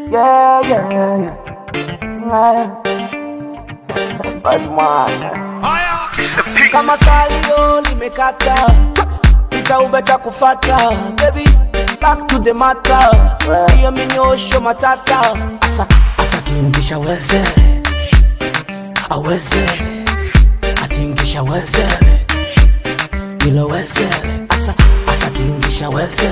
Yeah, yeah, yeah. Bad man. kama salio limekata itaubeta kufata baby back to the matter hiyo minyosho matata asa asa tingisha weze aweze atingisha weze ilo weze asa asa tingisha weze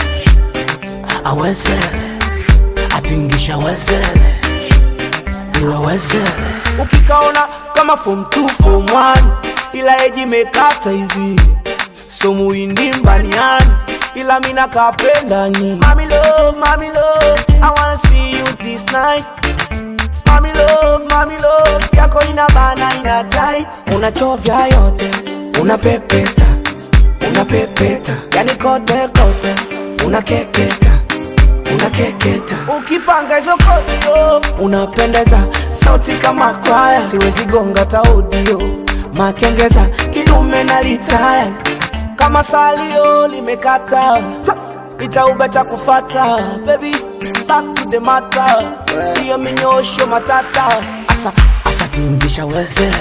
aweze atingisha weze ilo weze ukikaona kama form 2 form 1 ila eji mekata hivi so muindi mbaniani ila mina kapenda nyi mami love, mami love, I wanna see you this night Mami love, mami love, yako ina bana ina tight unachovya yote unapepeta unapepeta yani kote kote unakeketa unakeketa ukipanga hizo kodio unapendeza sauti kama kwaya siwezi gonga taudio makengeza kidume na litaya kama salio limekata itaubeta kufata baby back to the matter hiyo minyosho matata asa asa tingisha weze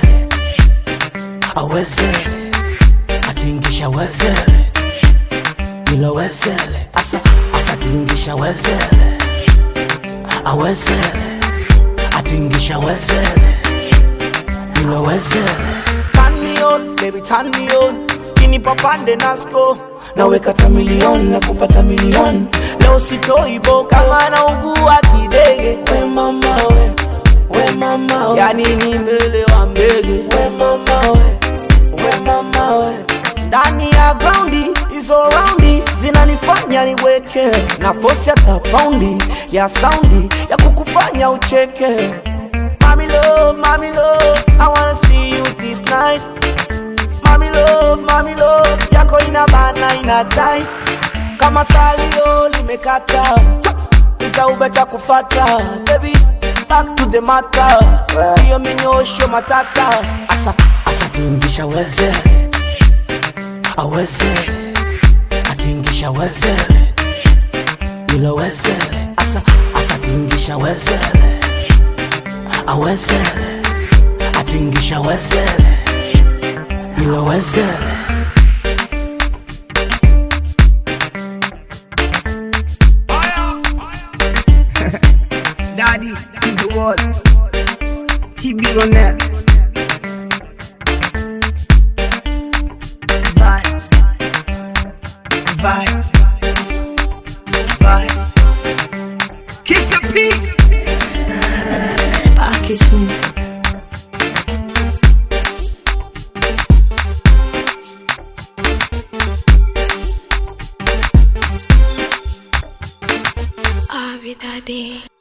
aweze atingisha wezele ilo wezele asa asa tingisha wezele awezele atingisha wezele ilo wezele turn me on baby turn me on kini papande nasko naweka tamilion na kupata milioni leo sitoivo kama naugua kidege we mama we we mama we yani ni mbele wa mbege we mama we we mama we ndani ya graundi hizo raundi zinanifanya niweke na fosi hata paundi ya saundi ya kukufanya ucheke Mami love, mami love, I wanna see you this night Mami love, mami love, yako ina bana ina tight Kama salio limekata Itaubeta kufata Baby, back to the matter Hiyo minyosho matata Asa, asa tingisha weze Aweze Atingisha weze Ilo weze Asa, asa tingisha weze Aweze Atingisha weze Ilo weze Daddy, keep the world. Keep it on that. Bye. Bye. Bye. Kiss your peace. Package music. Abi Daddy.